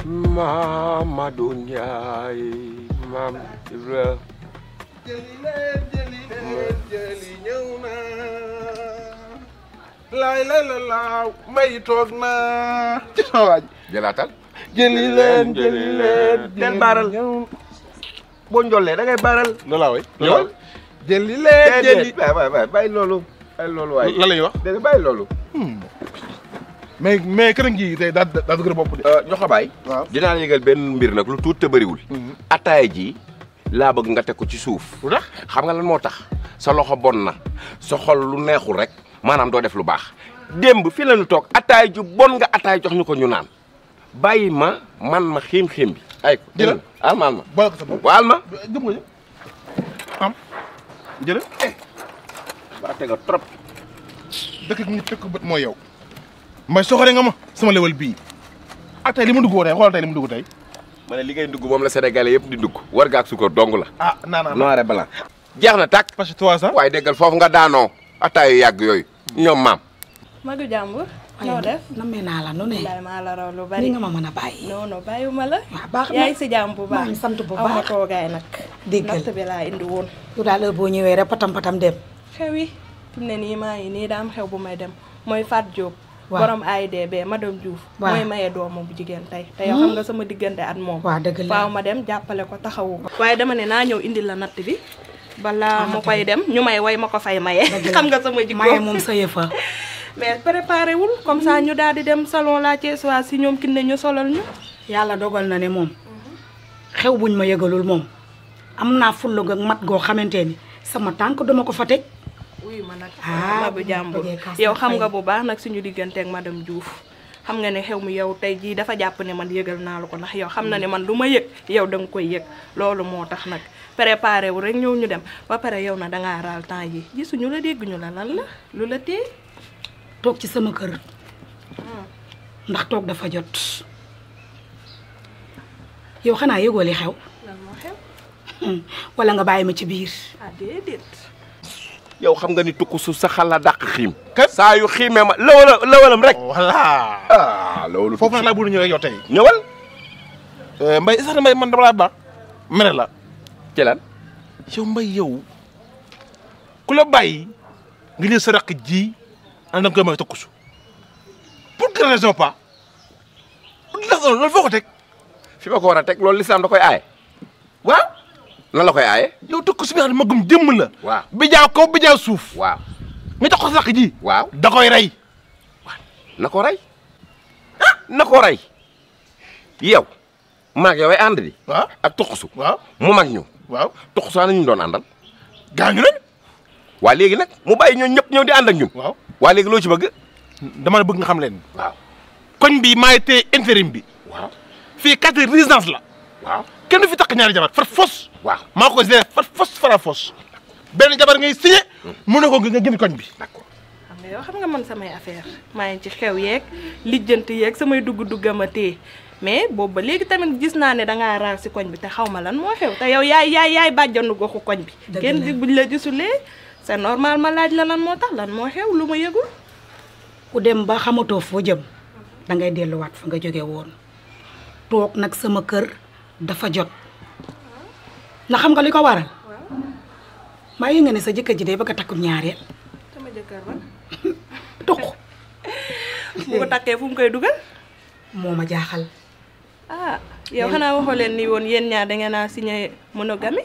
Mamadou Ndiaye maam Ibra jëli leen jëli leen jëli ñëw na laay la la laaw mbay toog na ci sa waaj jëlaatal jëli leen jëli leen del baaral boo njollee da ngay baaral loolaa way ñëwal jëli leen jëli waay waay waay bàyyi loolu bàyyi loolu waay la lay wax dégg bàyyi loolu mais mais kër ngi tey daa daa dëgër bopp de ñoo xabaay waaw dinaa la yëgal benn mbir nag lu tuut te bëriwul ataaya ji laa bëgg nga teg ko ci suuf lu tax xam nga lan moo tax sa loxo bon na sa xol lu neexul rek maanaam doo def lu baax démb fi la ñu toog ataay ju bon nga ataay jox ñu ko ñu naan bàyyi ma man ma xiim-xiim bi ay ko Jëlal. alma alma boole ko sa bopp waal ma gëm nga ñu am jële waa tega trop dëkk gi ñu tëkk bët mooy yow may soxore nga ma sama lewal bii ak tey li ma dugg woo tey xoolal tey li ma dugg tey ma ne li ngay dugg moom la sénégalais yëpp di dugg war gaak sukar dong la ah naa naa noir et blanc jeex na tàkk parce que trois cent waaye déggal foofu nga daanoo ataayu yàgg yooyu ñoom maam Madu jàmbur noo def nammee naa la nu ne daay maa la raw lu ni bari nga ma mën a bàyyi non non bàyyiwuma la waaw baax na yaa ngi si jàmm bu maa baax ngi sant bu aw ma baax toogaay nag Déggal. natt bi laa indi woon yow daal heure boo ñëwee rek patam patam dem xew yi fi mu ne nii maa ngi nii daa am xew bu may dem mooy Fat Diop Waaw. borom AIDB madame Diouf Waaw. mooy maye doomu bu jigéen tey te yow xam nga sama diggante at moom waaw dëgg la faaw ma dem jàppale ko taxawu ko waaye dama ne naa ñëw indi la natt bi balaa ma koy dem ñu may way ma ko fay maye Dëgg la. xam nga sama jikko maye moom sa yëfa mais préparé wul comme ça ñu daal di dem salon la Thiessoise si ñoom kin ne ñu solal ñu yàlla dogal na ne moom xew buñ ma yëgalul moom am naa fulla ak mat goo xamante ni sama tànk duma ko fa teg wuyu ma nag Ah, ma bu jàmbur bëggee kaas yow nag xam fay. nga bu baax nag suñu diggante ak madame Diouf xam nga ne xew mi yow tey jii dafa jàpp ne man yëgal naa la ko ndax yow xam na ne man lu ma yëg yow da nga koy yëg loolu moo tax nag préparé wu rek ñëw ñu dem ba pare yow na dangaa raal temps yi gisuñu la dégguñu la lan la lu la téye toog ci sama kër ndax toog dafa jot yow xanaa yëgoo li xew lan moo xew wala nga bàyyi ma ci biir ah déedéet yow xam nga ni tukku su saxal la dàq xiim Kat. saa yu xiimee ma lawala lawalam rek voilà ah loolu foofu nag laa bëgg ñëw rek yow tey ñëwal mbay sax na mbay man dama laa baax mere la ci lan yow mbay yow ku la bàyyi nga jël sa rakk ji an da nga koy may tokkusu pour quelle raison pas loolu foo ko teg fi ma ko war a teg loolu lislaam da koy aaye waaw nan la koy aaye yow tokkusu bi nga xam ne magum jëmm la waaw bi jaaw kaw bi jaaw suuf waaw nga jox ko sa rakk ji waaw da koy rey na ko rey ah na ko rey yow maag yow ay ànd di waaw ak tuqusu waaw mu mag ñu waaw tuqusu ana ñu doon àndal gaañu nañ waa léegi nag mu bàyyi ñoo ñëpp ñëw di ànd ak ñun waaw waa léegi loo ci bëgg dama ne bëgg nga xam leen waaw koñ bi maay téye intérim bi waaw fii quatre résidence la waaw kenn du fi takk ñaari jabar far fos waaw maa ko géré far fos fara fos benn jabar ngay signé mu ne ko nga génn koñ bi d'accord xam nga yow xam nga man samay affaire maa ngi ci xew yeeg lijjanti yeeg samay dugg-duggama téye mais boobu ba léegi tamit gis naa ne dangaa raar si koñ bi te xaw ma lan moo xew te yow yaay yaay yaay bàjjanu goxu koñ bi Dëgg kenn la. di buñ la gisulee c'est normal ma laaj la lan moo tax lan moo xew lu ma yëgul ku dem ba xamatoo foo jëm da ngay delluwaat fa nga jóge woon toog nag sama kër dafa jot ndax xam nga li ko waral maa yi nga ne sa jëkkër ji day bëgg a takkum ñaareel sama jëkkër ba tuq bu ko takkee fu mu koy dugal moo ma jaaxal ah yow xanaa waxoo leen ni woon yéen ñaar da ngeen a signé monogamie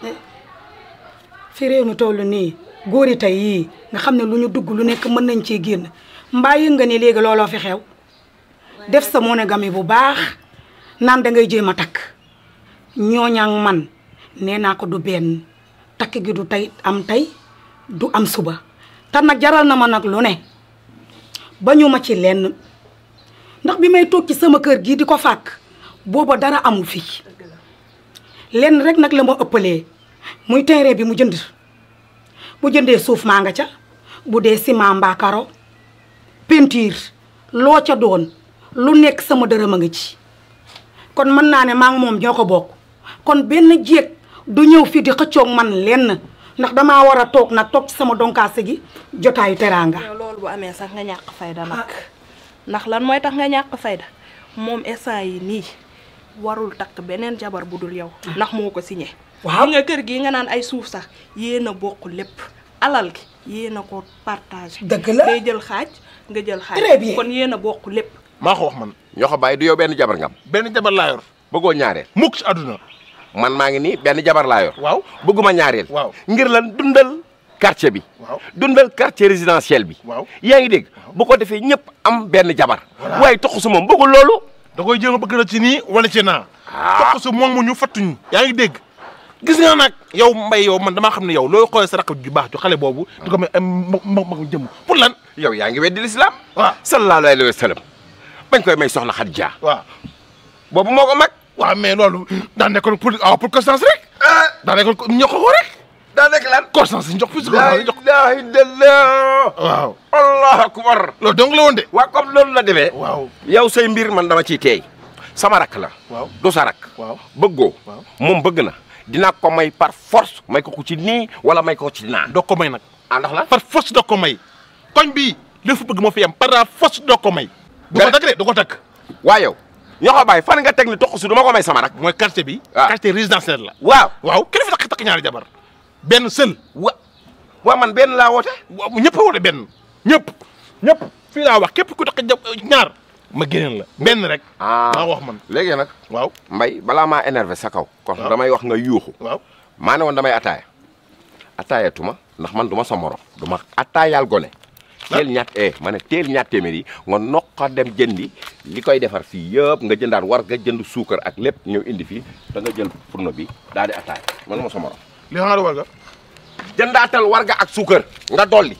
fi réew mi toll nii góor yi tey yii nga xam ne lu ñu dugg lu nekk mën nañ cee génn mbaa yëg nga ni léegi looloo fi xew def sa monogamie bu baax naan da ngay jéem a takk ñooñaang man nee naa ko du benn takk gi du tey am tey du am suba te nag jaral na ma nag lu ne ba ñu ma ci lenn ndax bi may toog ci sama kër gii di ko fàkk booba dara amu fi lenn rek nag la ma ëppalee muy terrain bi mu jënd bu jëndee suuf maa nga ca bu dee ciment mbaa karo peinture loo ca doon lu nekk sama dërëm a nga ci kon mën naa ne maa ngi moom ñoo ko bokk kon benn jéeg du ñëw fii di xëccoog man lenn ndax damaa war a toog nag toog ci sama donkaase gi jotaayu teraanga yow loolu bu amee sax nga ñàkk fayda nag ndax lan mooy tax nga ñàkk fayda moom instant yi nii warul takk beneen jabar bu dul yow ndax moo ko signé Waaw. xam nga kër gi nga naan ay suuf sax yéen a bokk lépp alal gi yéen a ko partagé Dëgg la. day jël xaaj nga jël xaaj Très bien. kon yéen a bokk lépp maa ko wax man ñoo ko bàyyi du yow benn jabar ngam benn jabar laa yor bëggoo ñaareel mukk ci àdduna man maa ngi nii benn jabar laa yor waaw bëgguma ñaareel Waaw. ngir lan dundal quartier bi Waaw. dundal quartier résidentiel bi Waaw. yaa ngi dégg bu ko defee ñëpp am benn jabar waaye toxu su moom bëggul loolu da koy jéem a bëgg na ci nii wala ci naa Ah. toq su moom mu ñu fattuñu yaa ngi dégg gis nga nag yow mbay yow man damaa xam ne yow looy xoolee sa rakk ju baax ju xale boobu di ko may am mag mag mag jëm pour lan yow yaa ngi weddi lislaam waaw sallallahu alayhi wa sallam bañ koy may soxna Xadija waaw boobu moo ko mag waaw mais loolu daa nekkoon pour ah pour constance rek daa nekkoon ko ñoo ko ko rek daa nekk lan constance ñu jox plus la constance ñu jox ilaha illallah waaw allahu akbar loolu donc la woon de waa comme loolu la demee waaw yow say mbir man dama ciy teey sama rakk la waaw du sa rakk waaw bëggoo Waaw. moom bëgg na dinaa ko may par force may ko ko ci nii wala may ko ci naa doo ko may nag ah ndax la par force doo ko may koñ bii li fu bëgg moo fi am par la force doo ko may du ko Nga- takk de du ko takk waa yow ñoo ko bàyyi fan nga teg ni toq su du ma ko may sama rakk mooy quartier bi Ah. quartier résidentiel la waaw waaw kenn fi takk takk ñaari jabar benn seul wa waa man benn laa woote waaw ñëpp a woote benn ñëpp ñëpp fii laa wax képp ku takk ja- ñaar ma génneel la benn rek maa wax man léegi nag waaw mbay balaa maa énervé sa kaw kon Waaw. damay wax nga yuuxu waaw maa ne woon damay ataaya ataaya tuma ndax man du ma sa morom du ma ataayaal gone teel ñaat eh ma ne teel ñaat téeméer yi nga noqa dem jëndi li koy defar fii yëpp nga jëndaat war nga jënd suukar ak lépp ñëw indi fii da nga jël fourneau bi daal di ataaya man du ma sa morom li nga war nga jëndaatal warga ak suukar nga dolli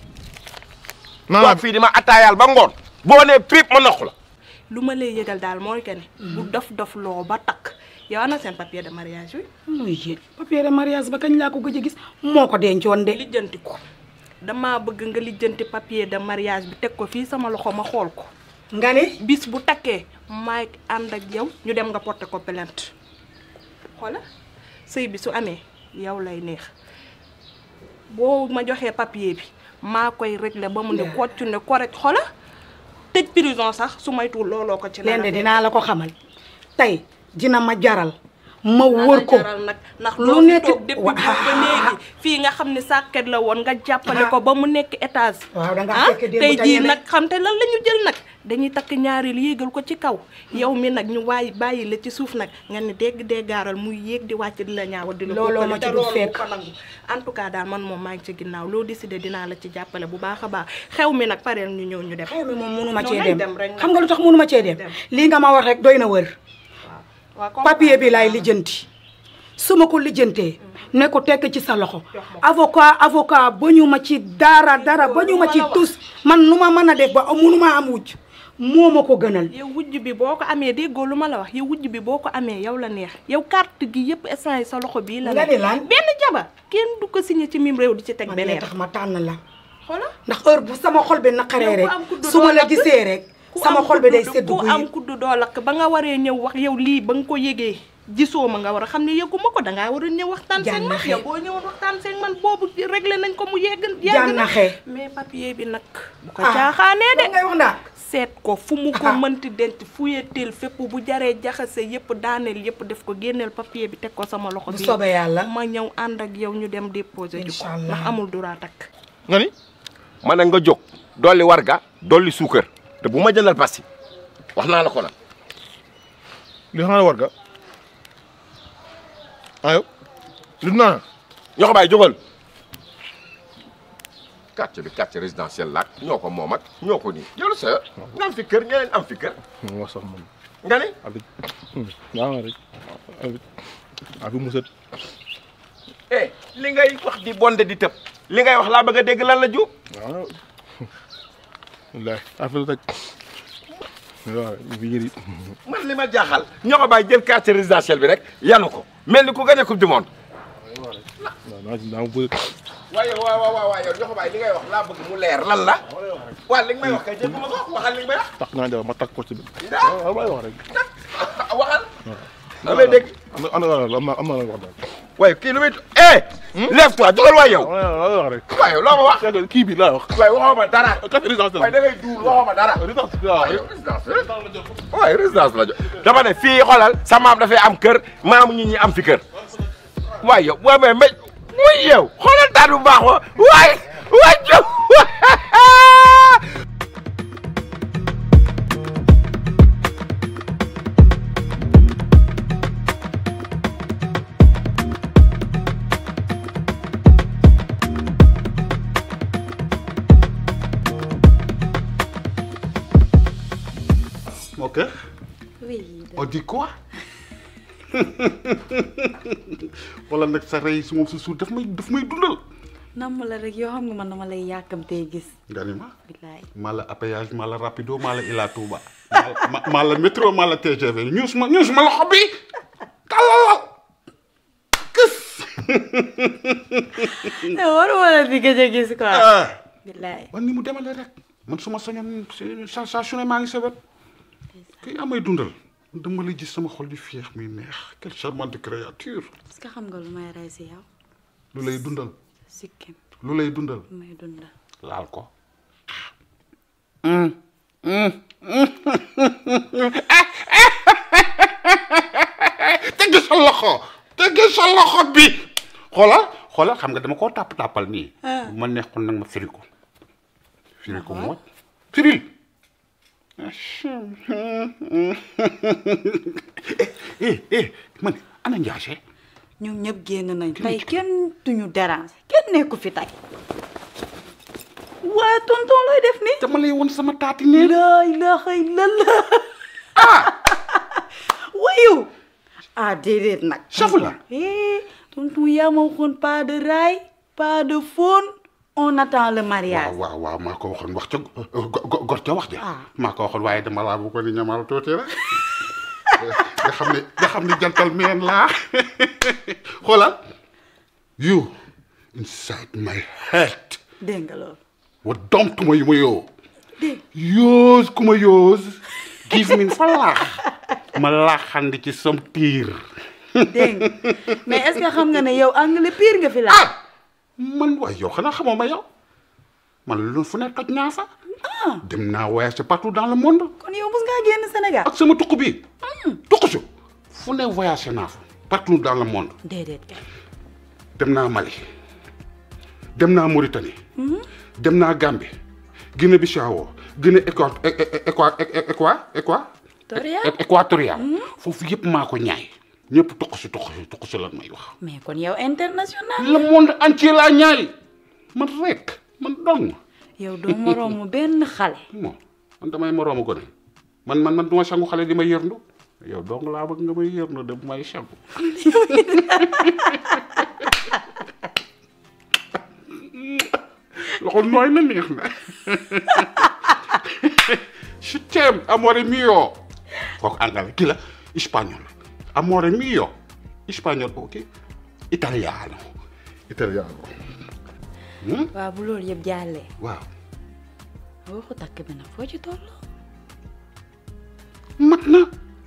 naa toog fii di ma ataayaal ba ngoon boo nee piip ma noq la lu ma lay yëgal daal mooy que ne bu dof dof loo ba takk yow ana seen papier de mariage bi muy yéen papier de mariage ba kañ laa ko gëj a gis moo ko dencoon de lijjanti ko dama bëgg nga lijjanti papier de mariage bi teg ko fii sama loxo ma xool ko nga ne bis bu takkee maay ànd ak yow ñu dem nga porter ko plainte xoola sëy bi su amee yow lay neex boo ma joxee papier bi maa koy régler ba mu ne kocc ne correct xoola tëj prison sax su maytuwul looloo ko ci leen de fekk. dinaa la ko xamal tey dina ma jaral ma Naa wër la ko jaral nag ndax lu loo fi nekk- toog depuis wa- boobu ba léegi fii nga xam ne sàkket la woon nga jàppale ko ba mu nekk étage waaw da nga ah fekk démb tey te jii ñeme. nag xam te lan la ñu jël nag dañuy takk ñaareel yéegal ko ci kaw yow mi nag ñu waay bàyyi la ci suuf nag nga ne dégg déggaaral muy yéeg di wàcc di la ñaawal di la Looloo ma kokkali, ci te dul loolu fekk. ko nangu en tout cas daal man moom maa ngi ci ginnaaw loo décidé dinaa la ci jàppale bu baax a baax xew mi nag pareel ñu ñëw ñu dem xew mi moom mënuma Non, cee nañ dem dem rek nag. xam nga lu tax mënuma cee dem Dem. lii nga ma wax rek doy na wër waaw comme papier bi laay lijjanti su ma ko lijjantee ne ko tekk ci sa loxo avocat avocat ba ñu ma ci dara dara ba ñu ma ci tus man nu ma mën a def ba munu ma am wujj moo ma ko gënal yow wujj bi boo ko amee déggoo lu ma la wax yow wujj bi boo ko amee yow la neex yow carte gi yëpp instant yi sa loxo bii la Nga nekk. ni lan? benn jabar kenn du ko signé ci mim réew di ci teg man lee beneen tax ma tànn la xoola ndax heure bu sama xol bi naqaree yow rek ku am kuddu su ma doo la lakk. gisee rek ku sama am xol bi day kuddu- sedd ku guy am kuddu doo lakk ba nga waree ñëw wax yow lii ba nga ko yëgee gisoo ma nga war a xam ne yëguma ko dangaa war a ñëw waxtaan seeg man Jànnaxe. yow boo ñëwoon waxtaan seeg man boobu réglé nañ ko mu yegg yegg na Jànnaxe. mais papier bi nag bu ko Ah, caaxaanee de loolu ngay wax naa seet ko fu mu ko Ah. mënti denc fuyeteel fépp bu jaree jaxase yëpp daaneel yëpp def ko génneel papier bi teg ko sama loxo bu bi soobee yàlla ma ñëw ànd ak yow ñu dem déposer ji ko Incha allah. ndax amul droit takk nga ni ma ne nga jóg dolli warga dolli suukar te bu ma jëndal pasti wax naa la ko nag li nga war nga ayo lu naa ñoo ko bàyyi jógal quartier bi quartier résidentiel laak ñoo ko moom ak ñoo ko nii yow sa nga am fi kër ñeneen am fi kër wax sax man nga ne avec yaa nga rek avec avec musat eh li ngay wax di bonde di tëb li ngay wax laa bëgg a dégg lan la ju waaw wallaay affaire rek waaw bi yëri man li ma jaaxal ñoo ko bàyyi jël quartier résidentiel bi rek yanu ko mel ni ku gagné coupe du monde waaw naa ci naa ma bëgg waaye waaw waaw waaw yow ñoo ko bàyyi li ngay wax laa bëgg mu leer lan la waaw li nga may wax kay dégg ma ko waxal li nga may wax takk naa jabar ma takk ko ci bi daa waaw may wax rek waxal damay dégg am na am na am na am na wax daal waaye kii lu muy eh. lève-toi jógal waay yow. waaw wax rek. waaye loo ma wax. c'est kii bi laa wax. waaye waxoo ma dara. café résidence waaye da ngay duul waxoo ma dara. résidence waaw. waaye résidence waaye résidence la jo dama ne fii xoolal sa maam dafay am kër maamu ñi ñi am fi kër. waaye yow waaye mais mais muy yow xoolal taat bu baax wa waay waay jóg Ok. Oui. On dit quoi wala nag sa rey su moom sa suur daf may daf may dundal. namm la rek yoo xam nga man dama lay yàkkamtee gis. nga ni ma billaay maa la appayage maa la rapido maa la Ila Touba. maa la maa la métro maa la TGV ñuus ma ñuus ma loxo bi talal kës. waruma la fi gëj a gis quoi. ah. billaay wan ni mu demale rek man su ma sañoon sa sa su ne maa ngi sa wet kii amay dundal dama la gis sama xol di féex muy neex quelle charmante créature est-ce que xam nga lu may rey si yow. lu lay dundal sikkim lu lay dundal lu may dundal. laal ko tegg sa loxo tegg sa loxo bi xoolal xoolal xam nga dama koo tàpp tàppal nii bu ma neexoon nag ma firi ko firi ko mooy firil eh eh man ana njaase ñoom ñëpp génn nañ tey kenn duñu déranger kenn nekku fi tey. waaye tonton looy def nii. dama lay woon sama taati nee laa ilaaha illallah. ah. wayu. ah déedéet nag. safu la eh tonton yaa ma waxoon pas de rail pas de faune on attend le mariage. waaw waaw waaw maa ko waxoon wax ca go- go- gor ca wax ja Ah. maa ko waxoon waaye dama laa bu ko ni ñamal tuuti rek nga xam ne nga xam ne jantal meen laa xoolal you inside my head dégg nga loolu. wa dom tuma yu ma yoo dégg yoos ku ma yoos give me fa laax ma laaxandi ci sam tiir dégg nga mais est-ce que xam nga ne yow anglais pire nga fi la. ah man waay yow xanaa xamoo ma yow man lu fu ne toj naa fa dem naa voyage partout dans le monde kon yow mos ngaa génn Sénégal. ak sama tukku bi tukku su fu ne voyagé naa fa partout dans le monde déedéet kay. dem naa Mali dem naa Mauritanie dem naa Gambie Guinée Bissau Guinée équa équa équa équa Équatorial. équatorial foofu yëpp maa ko ñaay ñëpp tukku si tukku si tukku si lan may wax mais kon yow international. le monde entier laa ñaay man rek man dong yow doo moroomu benn xale. bon man damay moroomu gone man man man du ma sangu xale di ma yërndu yow dong laa bëgg nga may yërndu de bu may sangu loxo nooy na neex na je t'aime amore mio kooku anglais kii la espagnol amore mio espagnol ok italiano italiano waaw bu loolu yëpp jàllee. waaw waxu takk bi nag foo ci toll. mat na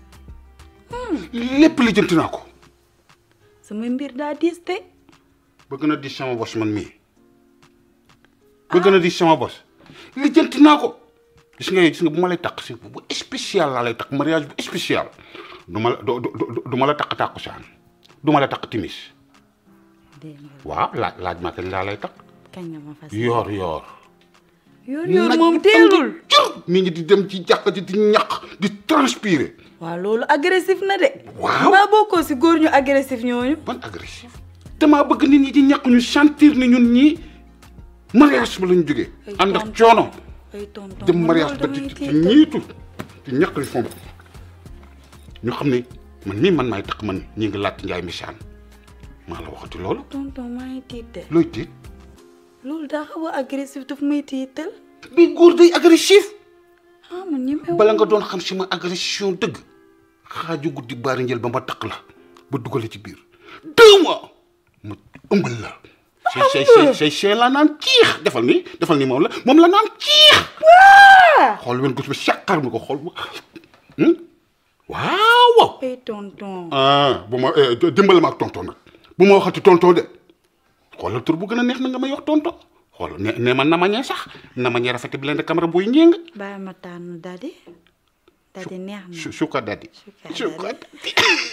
lépp li jënti naa ko sama mbir daa diis te. bëgg na di sama bos man mii bëgg na di sama bos li jënti naa ko gis nga gis nga bu ma lay takk si bu spécial laa lay takk mariage bu spécial du ma la du du du ma la takk tàkkusaan du ma la takk timis dégg nga waaw laaj laaj ma kañ laa lay takk kañ nga ma fas. yoor yoor yoor yoor Nag moom bu teelul. tàng jër nit ñi di dem ci jàkka ji di ñaq di transpirer waaw loolu agressif na de. Waaw. maa bokkoo si góor ñu agressif ñooñu. ban agressif damaa bëgg nit ñi di ñaq ñu sentir ni ñun ñii mariage ba lañu jógee Ay, ànd ak tonton. coono ay tonton dem man mariage loolu ba di damay di tiital. ñiitu di ñaq li fomp ñu xam ne man nii man maay takk man ñi ngi laaj njaay misaan maa la waxati loolu tonton maa ngi tiital. looy tiit loolu daa xaw a agressif daf may tiital. bi góor day agressif ah man ñemewu bala nga doon xam si ma agression dëgg xaaju guddi baari njël ba ma takk la ba dugale ci biir deux mois ma ëmbal la say say say say say la naan ciix defal ni defal ni moom la moom la naan ciix xool wen gus ba sàqar mi ko xool ba waaw waaw ay tonton. ah bu ma eh, dimbali ma ak tonton nag bu ma waxati tonton de xoolal tur bu gën a neex na nga may wax tonton xoolal ne ne ma nama ñee sax nama ñee rafet bi leen de caméra buy ñéng bàyyi ma tànn dadi dadi neex na su suka dadi Suka suka dadi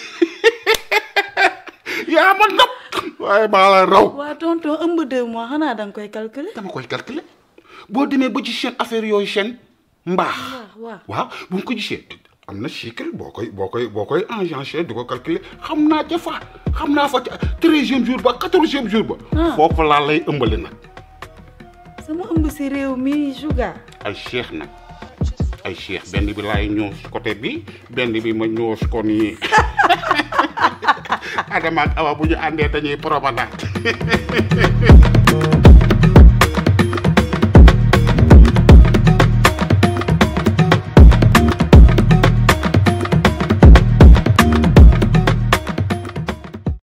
yaa ma nopp waaye maa la raw waa tonton ëmb deux mois xanaa danga koy calculer dama koy calculer boo demee ba ci seen affaire yooyu seen mbaax waaw waaw bu ñu ko gisee am na cycle boo koy boo koy boo koy engendré di ko calculer xam naa ca fa xam naa fa ca treizième jour ba quatorzième jour ba foofu laa lay ëmbale nag sama ëmb si réew mi Suga ay cheikh nag ay cheikh benn bi laay ñoos côté bi benn bi ma ñoos ko nii Adama ak Awa bu ñu àndee dañuy promenade